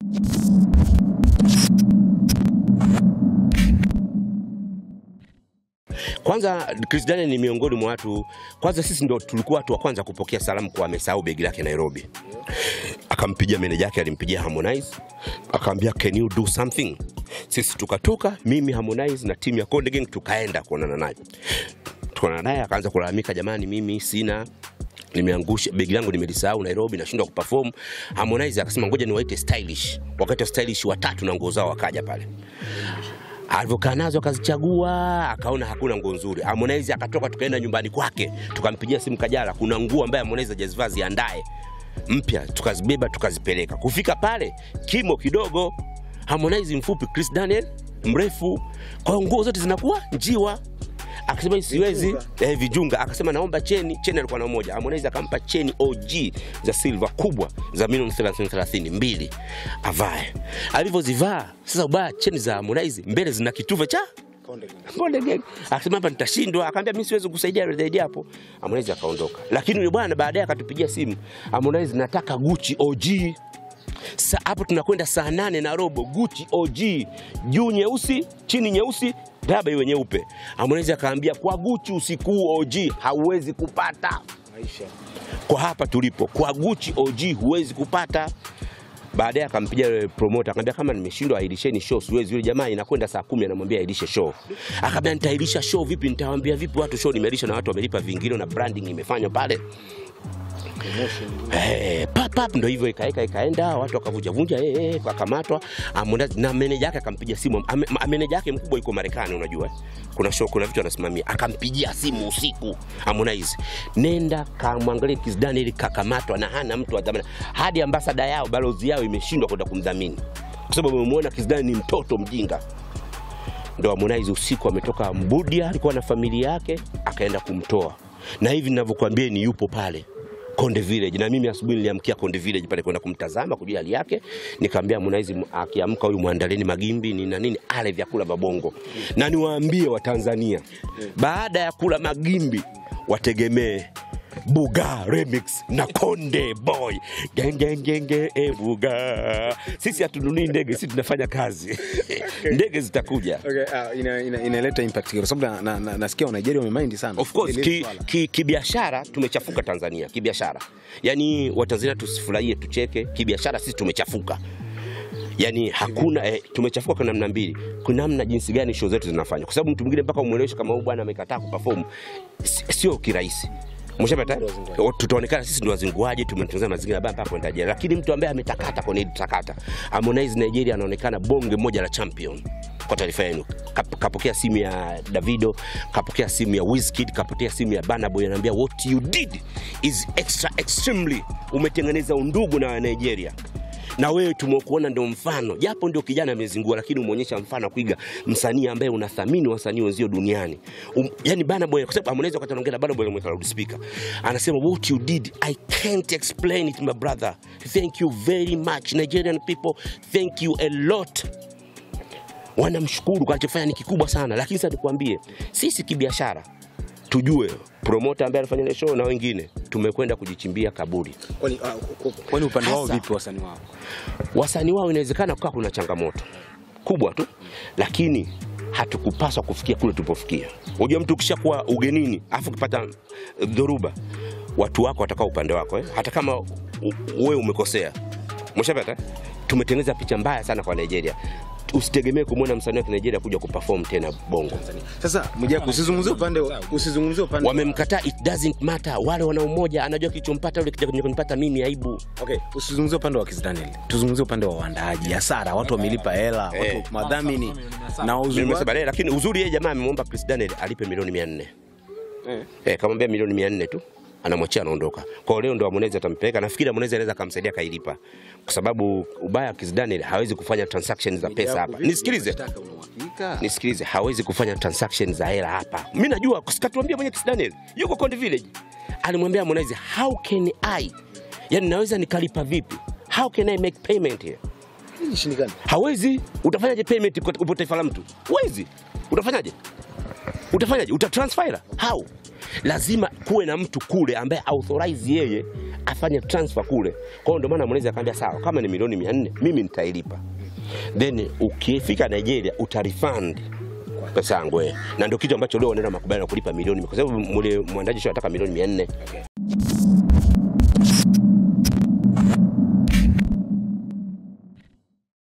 Kwanza Chris Daniel ni miongoni mwa watu, kwanza sisi ndo tulikuwa watu wa kwanza kupokea salamu kwa amesahau begi lake Nairobi. Akampigia meneja yake, alimpigia Harmonize akamwambia can you do something. Sisi tukatoka, mimi Harmonize na timu ya Konde Gang tukaenda kuonana naye. Tukaonana naye akaanza kulalamika, jamani, mimi sina nimeangusha begi langu nimelisahau Nairobi, nashindwa kuperform. Harmonize akasema ngoja niwaite stylish, wakati wa stylish watatu na nguo zao wakaja pale alivyokaa nazo akazichagua, akaona hakuna nguo nzuri. Harmonize akatoka, tukaenda nyumbani kwake, tukampigia simu Kajala, kuna nguo ambaye Harmonize hajazivaa ziandae mpya, tukazibeba tukazipeleka. Kufika pale kimo kidogo, Harmonize mfupi, Chris Daniel mrefu, kwa hiyo nguo zote zinakuwa njiwa. Akasema siwezi eh, vijunga. Akasema naomba cheni. Cheni alikuwa na moja, Harmonize akampa cheni OG za silver kubwa za milioni 30 30 mbili avae. Alivyozivaa sasa, ubaya cheni za Harmonize mbele zina kitufe cha Konde Gang. Akasema hapa nitashindwa, akaambia mimi siwezi kusaidia zaidi hapo. Harmonize akaondoka, lakini yule bwana baadaye akatupigia simu, Harmonize nataka Gucci OG. Sa hapo tunakwenda saa nane na robo, Gucci OG, juu nyeusi, chini nyeusi, daba iwe nyeupe. Harmonize akaambia kwa Gucci usiku huu OG hauwezi kupata kwa hapa tulipo, kwa Gucci OG huwezi kupata. Baadaye akampigia yule promoter akamwambia kama nimeshindwa ahirisheni show, siwezi. Yule jamaa inakwenda saa kumi anamwambia ahirishe show. Akamwambia nitaahirisha show vipi? Nitawaambia vipi watu show nimeahirisha na watu wamelipa vingilio na branding imefanywa pale. Eh, pap pap ndo hivyo ikaeka ikaenda, watu wakavunja vunja, eh, eh, wakamatwa. Harmonize na meneja yake akampigia simu. Ame- ma- Meneja yake mkubwa yuko Marekani, unajua kuna show, kuna vitu anasimamia. Akampigia simu usiku Harmonize, nenda kamwangalie Kiss Daniel kakamatwa na hana mtu wa dhamana, hadi ambasada yao balozi yao imeshindwa kwenda kumdhamini kwa sababu wamemwona Kiss Daniel ni mtoto mjinga ndo Harmonize usiku ametoka Mbudia, alikuwa na familia yake, akaenda kumtoa, na hivi ninavyokuambia ni yupo pale Konde Village, na mimi asubuhi niliamkia Konde Village pale kwenda kumtazama kujua hali yake. Nikamwambia Harmonize akiamka huyu muandaleni magimbi ni na nini, ale vyakula babongo, na niwaambie Watanzania baada ya kula magimbi wategemee Buga remix na Konde Boy gengengenge e Buga. Sisi hatununui ndege, sisi tunafanya kazi ndege zitakuja. Okay, uh, ina, ina, inaleta impact kwa sababu na, na, na, nasikia wa Nigeria wamemind sana. Of course Ile ki, swala. ki, kibiashara tumechafuka Tanzania kibiashara, yaani Watanzania tusifurahie tucheke, kibiashara sisi tumechafuka yani hakuna eh, tumechafuka kwa namna mbili. Kuna namna jinsi gani show zetu zinafanywa, kwa sababu mtu mwingine mpaka umweleweshe kama huyu bwana amekataa kuperform, si- sio kirahisi. Mshapata? Tutaonekana sisi ndio wazinguaji, tumetengeneza mazingira baya mpaka kwenda jela, lakini mtu ambaye ametakata kwenye hili takata, Harmonize Nigeria anaonekana bonge moja la champion kwa taarifa yenu, Kap- kapokea simu ya Davido, kapokea simu ya Wizkid, kapokea simu ya Burna Boy, anaambia what you did is extra extremely, umetengeneza undugu na Nigeria na wewe tumekuona ndio mfano, japo ndio kijana amezingua, lakini umeonyesha mfano wa kuiga msanii ambaye unathamini wasanii wenzio duniani. Um, yani Burna Boy, kwa sababu Harmonize wakati anaongea na Burna Boy alimweka loudspeaker, anasema what you did I can't explain it my brother, thank you very much Nigerian people, thank you a lot wanamshukuru kwa alichofanya ni kikubwa sana, lakini sasa tukwambie sisi kibiashara tujue promoter ambaye alifanya ile show na wengine tumekwenda kujichimbia kaburi. Kwani uh, kwani upande wao Hasa- vipi wasanii wao? wasanii wao inawezekana kukaa kuna changamoto kubwa tu, lakini hatukupaswa kufikia kule tulipofikia. Unajua, mtu ukishakuwa ugenini afu ukipata eh, dhoruba, watu wako watakaa upande wako eh? hata kama u- wewe umekosea. Mshapata, tumetengeneza picha mbaya sana kwa Nigeria. Usitegemee kumwona msanii wa Nigeria kuja kuperform tena Bongo. Sasa Mwijaku usizungumzie upande usizungumzie upande Wamemkataa, it doesn't matter. Wale wana umoja, anajua kilichompata yule kija kunipata mimi aibu. Okay, usizungumzie upande wa Kiss Daniel. Tuzungumzie upande wa waandaaji, hasara, watu wamelipa hela, Eh. watu madhamini na uzuri Nimesema wake- baadaye, lakini uzuri yeye jamaa amemwomba Chris Daniel alipe milioni 400. Eh. Eh, kamwambia milioni 400 tu anamwachia anaondoka. Kwa hiyo leo ndo Harmonize atampeleka. Nafikiri Harmonize anaweza kumsaidia kailipa. Kwa sababu ubaya wa Kiss Daniel hawezi kufanya transaction za pesa hapa. Nisikilize. Mashtaka una uhakika? Nisikilize, hawezi kufanya transaction za hela hapa. Mimi najua, sikatuambia mwenye Kiss Daniel. Yuko Konde Village. Alimwambia Harmonize, how can I? Yaani naweza nikalipa vipi? How can I make payment here? Ishindikana. hawezi utafanyaje payment kwa upo taifa la mtu huwezi utafanyaje utafanyaje utatransfer how lazima kuwe na mtu kule ambaye authorize yeye afanye transfer kule. Kwa hiyo ndio maana Harmonize akamwambia sawa, kama ni milioni 400 mimi nitailipa, then ukifika Nigeria utarefund pesa yangu eh. Na ndio kitu ambacho leo wanaenda makubaliano ya kulipa milioni, kwa sababu mule mwandaji sio anataka milioni 400